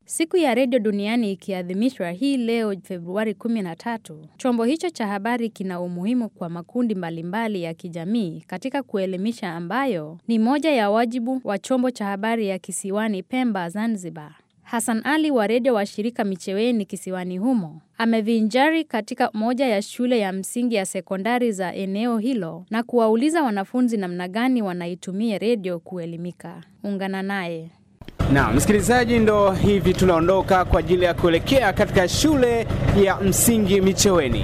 Siku ya redio duniani ikiadhimishwa hii leo Februari 13, chombo hicho cha habari kina umuhimu kwa makundi mbalimbali ya kijamii katika kuelimisha ambayo ni moja ya wajibu wa chombo cha habari ya kisiwani Pemba, Zanzibar. Hassan Ali wa redio wa shirika Micheweni kisiwani humo amevinjari katika moja ya shule ya msingi ya sekondari za eneo hilo na kuwauliza wanafunzi namna gani wanaitumia redio kuelimika. Ungana naye. Na msikilizaji, ndo hivi tunaondoka kwa ajili ya kuelekea katika shule ya msingi Micheweni.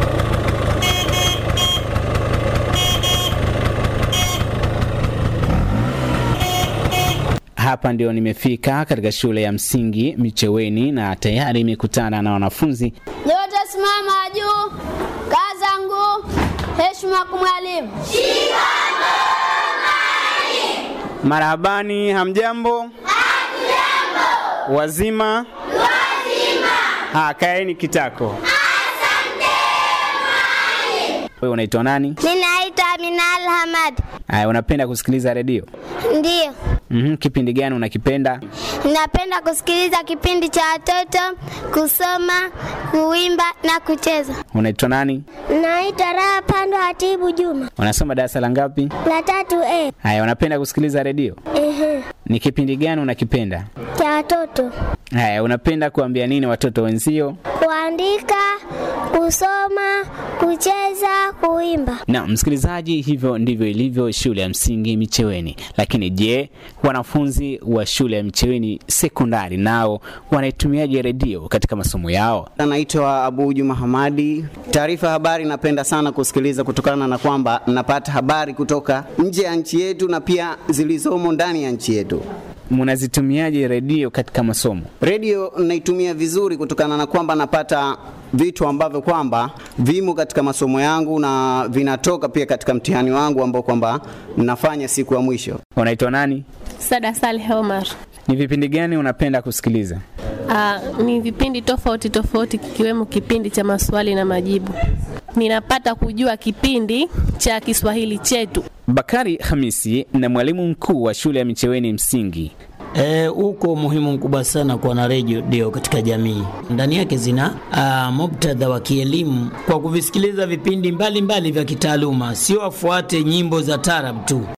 Hapa ndio nimefika katika shule ya msingi Micheweni na tayari imekutana na wanafunzi. Nyote simama juu, kaza nguu, heshima kwa mwalimu. Marhabani, hamjambo? Hamjambo. Wazima? Wazima. Ha, kaeni kitako. Wewe unaitwa nani? Ninaitwa Amina Alhamad. Haya, unapenda kusikiliza redio? Ndiyo, Mhm, kipindi gani unakipenda? ninapenda kusikiliza kipindi cha watoto, kusoma, kuimba na kucheza. Unaitwa nani? Naitwa Raha Pando Hatibu Juma, Unasoma darasa la ngapi? la tatu A. Haya, unapenda kusikiliza redio? Ehe, Ni kipindi gani unakipenda? cha watoto, Haya, unapenda kuambia nini watoto wenzio? kuandika, kusoma, kucheza, kuimba. Na msikilizaji, hivyo ndivyo ilivyo shule ya msingi Micheweni. Lakini je, wanafunzi wa shule ya Micheweni sekondari nao wanaitumiaje redio katika masomo yao? Naitwa Abu Juma Hamadi. Taarifa habari napenda sana kusikiliza kutokana na kwamba napata habari kutoka nje ya nchi yetu na pia zilizomo ndani ya nchi yetu. Mnazitumiaje redio katika masomo? Redio naitumia vizuri kutokana na kwamba napata vitu ambavyo kwamba vimo katika masomo yangu na vinatoka pia katika mtihani wangu ambao kwamba nafanya siku ya mwisho. Unaitwa nani? Sada Saleh Omar. Ni vipindi gani unapenda kusikiliza? Ah, ni vipindi tofauti tofauti kikiwemo kipindi cha maswali na majibu. Ninapata kujua kipindi cha Kiswahili chetu. Bakari Hamisi na mwalimu mkuu wa shule ya Micheweni msingi E, uko umuhimu mkubwa sana kuwa na redio katika jamii. Ndani yake zina ah, muktadha wa kielimu kwa kuvisikiliza vipindi mbalimbali mbali vya kitaaluma, sio wafuate nyimbo za tarab tu.